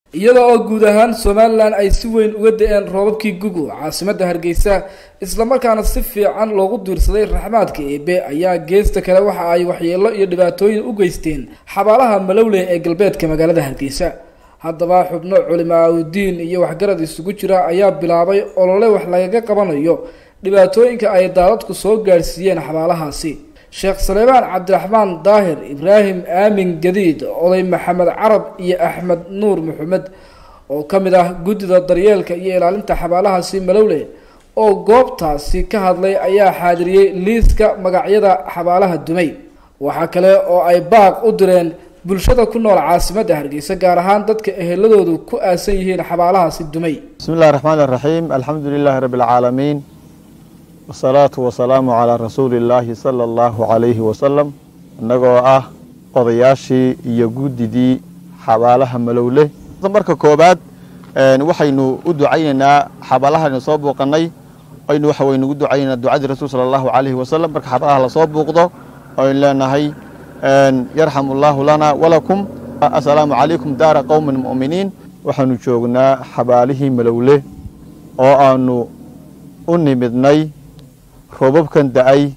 iyada oo guud ahaan somalilan ay si weyn uga da-een roobabkii gugu caasimadda hargeysa islamarkaana si fiican loogu diirsaday raxmaadka eebe ayaa geesta kale waxa ay waxyeelo iyo dhibaatooyin u geysteen xabaalaha malowle ee galbeedka magaalada hargeysa haddaba xubno culimaaudiin iyo waxgarad isugu jira ayaa bilaabay olole wax lagaga qabanayo dhibaatooyinka ay daadadku soo gaadhsiiyeen xabaalahaasi sheekh saleebaan cabdiraxmaan daahir ibraahim aamin gadiid oday maxamed carab iyo axmed nuur maxamed oo ka mid ah guddida daryeelka iyo ilaalinta xabaalahaasi malowle oo goobtaasi ka hadlay ayaa xaadiriyey liiska magacyada xabaalaha dumay waxaa kale oo ay baaq u direen bulshada ku nool caasimadda hargeysa gaar ahaan dadka eheladoodu ku aasan yihiin xabaalahaasi dumay bismi illahi raxmaan iraxiim alxamdu lilaahi rabbi alcaalamiin wasalaatu wasalaamu calaa rasuuli illaahi sala allahu calayhi wasalam innagoo ah odayaashii iyo guddidii xabaalaha malowle marka koobaad waxaynu u ducaynaynaa xabaalahaynu soo buuqanay aynu waxa waynu ugu ducaynaynaa ducadii rasuul sala allahu calayhi wasalam marka xabaalaha lasoo buuqdo aynu leenahay yarxamu allahu lana walakum assalaamu calaykum daara qowmin mu'miniin waxaanu joognaa xabaalihii malowle oo aanu u nimidnay roobabkan da-ay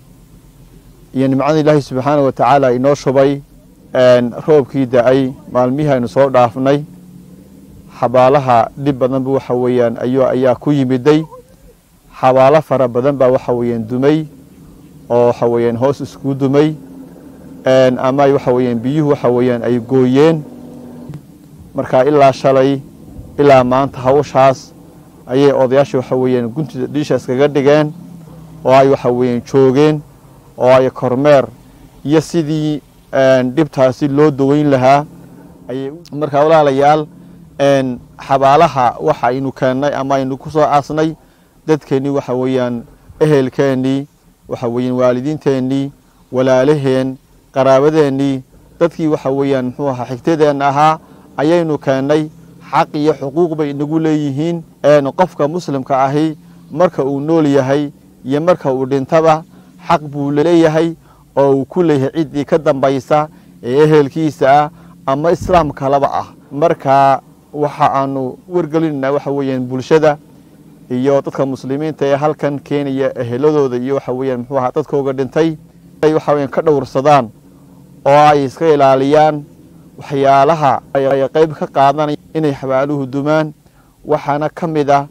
iyo nimcada ilaahi subxaana wa tacaala inoo shubay roobkii da-ay maalmihii aynu soo dhaafnay xabaalaha dhib badanba waxa weeyaan ayu ayaa ku yimiday xabaalo fara badan baa waxa weeyaan dumay oo waxa weeyaan hoos isku dumay ama waxa weeyaan biyuhu waxa weeyaan ay gooyeen marka ilaa shalay ilaa maanta hawshaas ayay odayaasha waxa weeyaan guntida dhiisha iskaga dhigeen oo ay waxa weeyaan joogeen oo ay kormeer iyo sidii dhibtaasi loo daweyn lahaa ayay markaa walaalayaal xabaalaha waxa aynu keennay ama aynu ku soo aasnay dadkeennii waxa weeyaan ehelkeennii waxa weeyaan waalidiinteennii walaalaheen qaraabadeennii dadkii waxa weeyaan muxuu ahaa xigtadeenna ahaa ayaynu keennay xaq iyo xuquuq bay inagu leeyihiin qofka muslimka ahi marka uu nool yahay iyo marka uu dhintaba xaq buu leeyahay oo uu ku leeyahay ciddii ka dambaysa ee ehelkiisa ah ama islaam kalaba ah marka waxa aanu wargelinaynaa waxa weeyaan bulshada iyo dadka muslimiinta ee halkan keenaya eheladooda iyo waxa weeyaan muxuu ahaa dadkooga dhintay ay waxa weeyaan ka dhowrsadaan oo ay iska ilaaliyaan waxyaalaha ay qayb ka qaadanaya inay xabaaluhu dumaan waxaana ka mid ah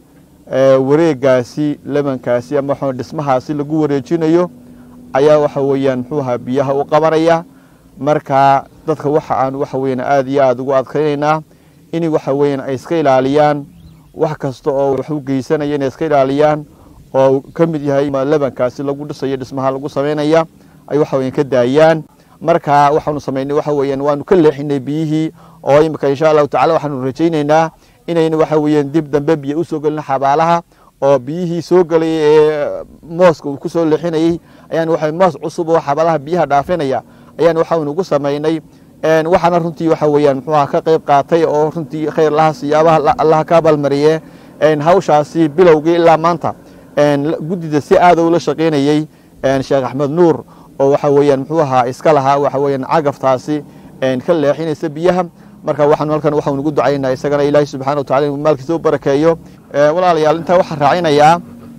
wareegaasi lebankaasi ama waxa dhismahaasi lagu wareejinayo ayaa waxa weeyaan muxuu ahaa biyaha u qabanaya marka dadka waxa aan waxa weeyaan aada iyo aada ugu adkaynaynaa in waxa weeyaan ay iska ilaaliyaan wax kasta oo wax u geysanaya inay iska ilaaliyaan oo ka mid yahay lebankaasi lagu dhisayo dhismaha lagu samaynaya ay waxa weeyaan ka daayaan marka waxaanu samaynay waxa weeyaan waanu ka leexinay biyihii oo imika insha allahu tacala waxaanu rajaynaynaa inayna waxa weeyaan dib dambe biyo usoo gelin xabaalaha oo biyihii soo gelay ee mooska uu kusoo leexinayey ayaan waxa moos cusub oo xabaalaha biyaha dhaafinaya ayaan waxaanu ugu samaynay waxaana runtii waxa weeyaan muxuu aha ka qayb qaatay oo runtii khayr laha siyaabaha allaha ka abaalmariye hawshaasi bilowgii ilaa maanta guddida si aada ula shaqaynayey sheekh axmed nuur oo waxa weeyaan muxuu ahaa iska lahaa waxa weeyaan cagaftaasi ka leexinaysa biyaha marka waxaanu halkan waxaanu ugu ducaynaa isagana ilaahi subxana wa tacala inuu maalkiisa u barakeeyo walaalayaal intaa waxaan raacinayaa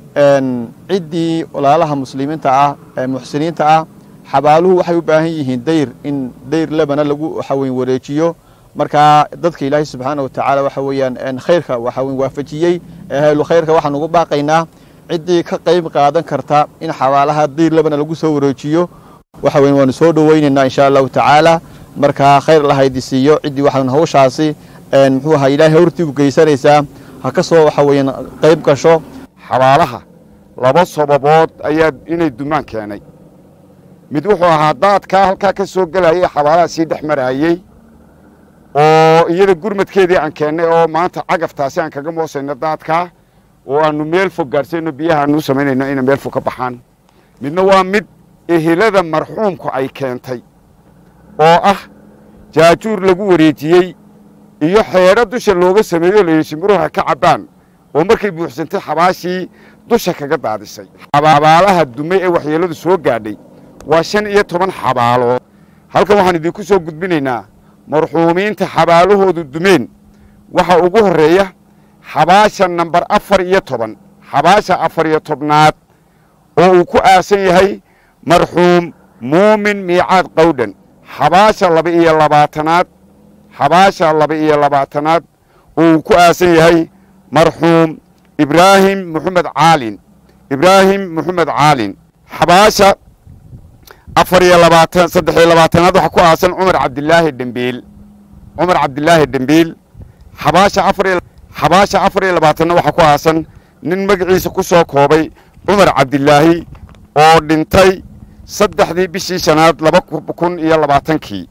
ciddii walaalaha muslimiinta ah ee muxsiniinta ah xabaaluhu waxay u baahan yihiin dayr in dayr lebana lagu waxa weyn wareejiyo marka dadka ilaahi subxaana wa tacaala waxa weeyaan khayrka waxa weyn waafajiyey ehlu khayrka waxaan ugu baaqaynaa ciddii ka qayb qaadan karta in xabaalaha dayr lebana lagu soo wareejiyo waxa weyn waanu soo dhoweynaynaa insha allahu tacaala marka khayr lahaydi siiyo ciddii waxaan hawshaasi muxuu ahaa ilaahay hortii u geysanaysaa ha ka soo waxa weeyaan qayb gasho xabaalaha laba sababood ayaa inay dumaan keenay mid wuxuu ahaa daadkaa halkaa ka soo gelayay xabaalaha sii dhex marayey oo iyada gurmadkeedii aan keennay oo maanta cagaftaasi aan kaga moosayno daadkaa oo aanu meel fog gaadhsayno biyaha aanu u samaynayno inay meel fog ka baxaan midna waa mid ehelada marxuumku ay keentay oo ah jaajuur lagu wareejiyey iyo xeedho dusha looga sameeyo layidhi shimbiruha ka cabbaan oo markay buuxsantay xabaashii dusha kaga daadisay xabaalaha dumay ee waxyeelladu soo gaadhay waa shan iyo toban xabaalood halkan waxaan idinku soo gudbinaynaa marxuumiinta xabaalahoodu dumeen waxaa ugu horreeya xabaasha namber afar iyo toban xabaasha afar iyo tobnaad oo uu ku aasan yahay marxuum muumin miicaad qawdhan xabaasha laba iyo labaatanaad xabaasha laba iyo labaatanaad oo uu ku aasan yahay marxuum ibraahim moxamed caalin ibraahim moxamed caalin xabaasha afar iyo labaatan saddex iyo labaatanaad waxaa ku aasan cumar cabdilaahi dhembiil cumar cabdilaahi dhembiil xabaasha afar iyo xabaasha afar iyo labaatanna waxaa ku aasan nin magaciisa ku soo koobay cumar cabdilaahi oo dhintay saddexdii bishii shanaad laba kun iyo labaatankii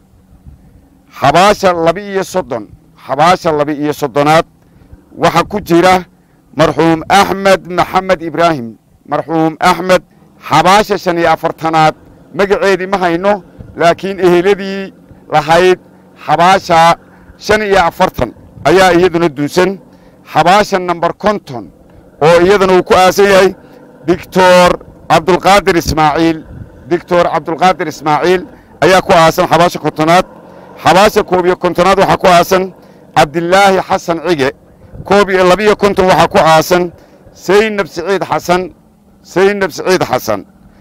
xabaasha laba iyo soddon xabaasha laba iyo soddonaad waxaa ku jira marxuum axmed maxamed ibraahim marxuum axmed xabaasha shan iyo afartanaad magaceedii ma hayno laakiin eheladii lahayd xabaasha shan iyo afartan ayaa iyaduna dunsan xabaasha namber konton oo iyadana uu ku aasan yahay doctor cabdulqaadir ismaaciil doctor cabdulqaadir ismaaciil ayaa ku aasan xabaasha kontonaad xabaasha koob iyo kontonaad waxaa ku aasan cabdilaahi xasan cige koob iyo labiyo konton waxaa ku aasan saynab siciid xasan saynab siciid xasan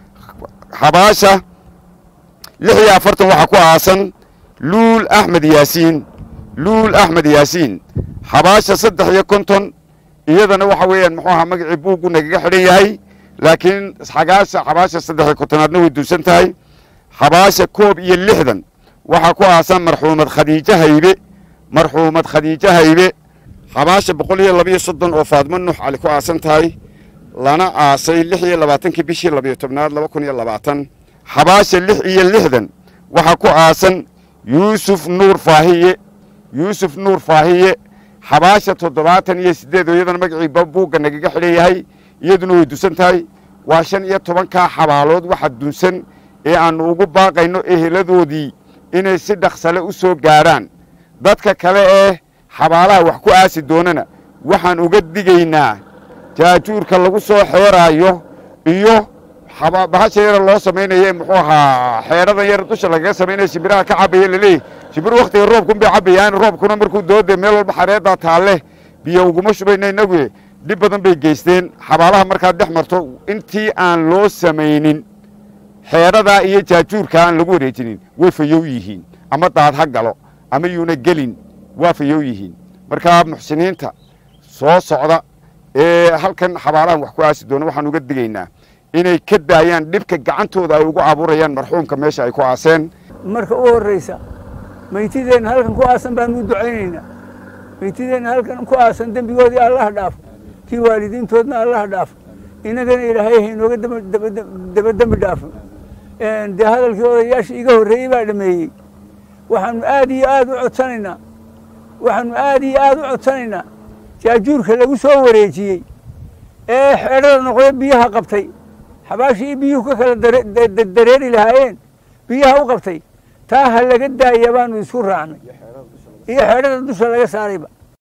xabaasha lix iyo afartan waxaa ku aasan luul axmed yaasiin luul axmed yaasiin xabaasha saddex iyo konton iyadana waxa weeyaan muxuu ahaa magacii buuggu nagaga xidhan yahay laakiin xagaasha xabaasha saddex iyo kontonaadna way duusan tahay xabaasha koob iyo lixdan waxaa ku aasan marxuumad khadiijo haybe marxuumad khadiijo haybe xabaasha boqol iyo labiyo soddon oo faadmo nuux cali ku aasan tahay lana aasay lix iyo labaatankii bishii labiyo tobnaad laba kun iyo labaatan xabaasha lix iyo lixdan waxaa ku aasan yuusuf nuur faahiye yuusuf nuur faahiye xabaasha toddobaatan iyo siddeed oo iyadana magacii buugga nagaga xidhan yahay iyaduna way dunsan tahay waa shan iyo tobankaa xabaalood waxa dunsan ee aannu ugu baaqayno eheladoodii inay si dhaqsale u soo gaadhaan dadka kale ee xabaalaha wax ku aasi doonana waxaan uga digaynaa jaajuurka lagu soo xeeraayo iyo bahasha yara loo samaynaye muxuu ahaa xeedhadan yar dusha lagaga samaynaya shimbiraha ka cabaya laleeyahy shimbir wakhtiga roobkun bay cabayaan roobkuna markuu doode meel walba xareeddaa taalle biyo uguma shubayna inagu dhib badan bay geysteen xabaalaha markaad dhex marto intii aan loo samaynin xeedhadaa iyo jaajuurka aan lagu wareejinin way fayow yihiin ama daad ha galo ama yuuna gelin waa fayow yihiin markaa muxsiniinta soo socda ee halkan xabaalahan wax ku aasi doona waxaan uga digaynaa inay ka daayaan dhibka gacantooda ay ugu abuurayaan marxuumka meesha ay ku aaseen marka u horraysa maytideenna halkan ku aasan baanu u ducaynaynaa maytideenna halkan ku aasan dembigoodii allaha dhaafo kii waalidiintoodna allaha dhaafo innagana ilaahay haynooga daba dembi dhaafo dee hadalkii odayaashii iga horreeyey baa dhameeyey waxaanu aad iyo aad u codsanaynaa waxaanu aad iyo aad u codsanaynaa jaajuurka lagu soo wareejiyey ee xeedhada noqday biyaha qabtay xabaashii biyuhu ka kala dareeri lahaayeen biyaha u qabtay taa ha laga daaya baanu isku raacnay iyo xeedhada dusha laga saarayba